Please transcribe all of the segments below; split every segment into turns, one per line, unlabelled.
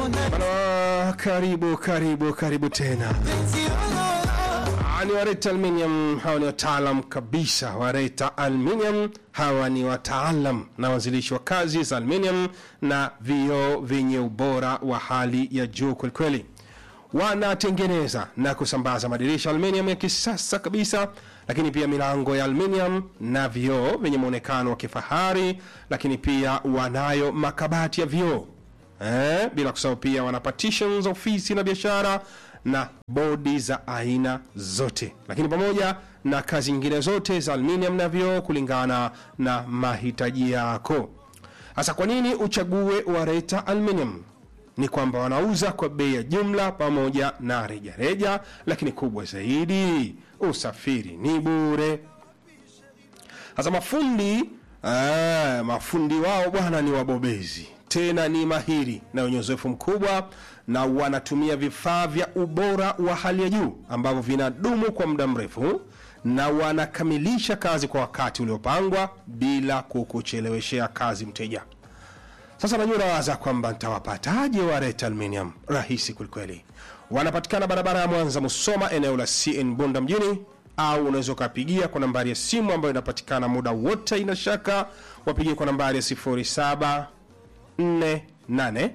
Bana, karibu karibu karibu tena. Ah, Ni Wareta Aluminium, hawa ni wataalam kabisa. Wareta Aluminium hawa ni wataalam na wanzilishi wa kazi za aluminium na vioo vyenye ubora wa hali ya juu kwelikweli. Wanatengeneza na kusambaza madirisha aluminium ya kisasa kabisa, lakini pia milango ya aluminium na vioo vyenye muonekano wa kifahari, lakini pia wanayo makabati ya vioo eh, bila kusahau pia wana partitions za ofisi na biashara na bodi za aina zote, lakini pamoja na kazi nyingine zote za aluminium na vioo kulingana na mahitaji yako. Sasa kwa nini uchague Wareta Aluminium? Ni kwamba wanauza kwa bei ya jumla pamoja na rejareja reja, lakini kubwa zaidi usafiri ni bure. Sasa mafundi ah, mafundi wao bwana ni wabobezi tena ni mahiri na wenye uzoefu mkubwa, na wanatumia vifaa vya ubora wa hali ya juu ambavyo vinadumu kwa muda mrefu, na wanakamilisha kazi kwa wakati uliopangwa bila kukucheleweshea kazi mteja. Sasa najua nawaza kwamba ntawapataje Wareta Aluminium? Rahisi kwelikweli. Wanapatikana barabara ya Mwanza Musoma, eneo la CN Bunda mjini, au unaweza ukapigia kwa nambari ya simu ambayo inapatikana muda wote, ina shaka wapigie kwa nambari ya 07 48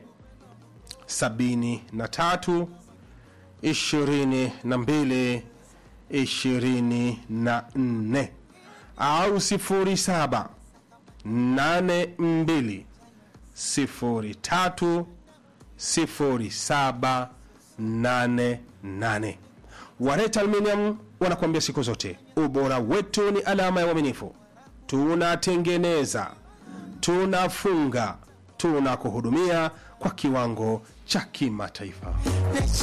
73 22 24 au 07 82 03 07 88. Wareta Aluminium wanakuambia siku zote ubora wetu ni alama ya uaminifu. Tunatengeneza, tunafunga, tunakuhudumia kwa kiwango cha kimataifa.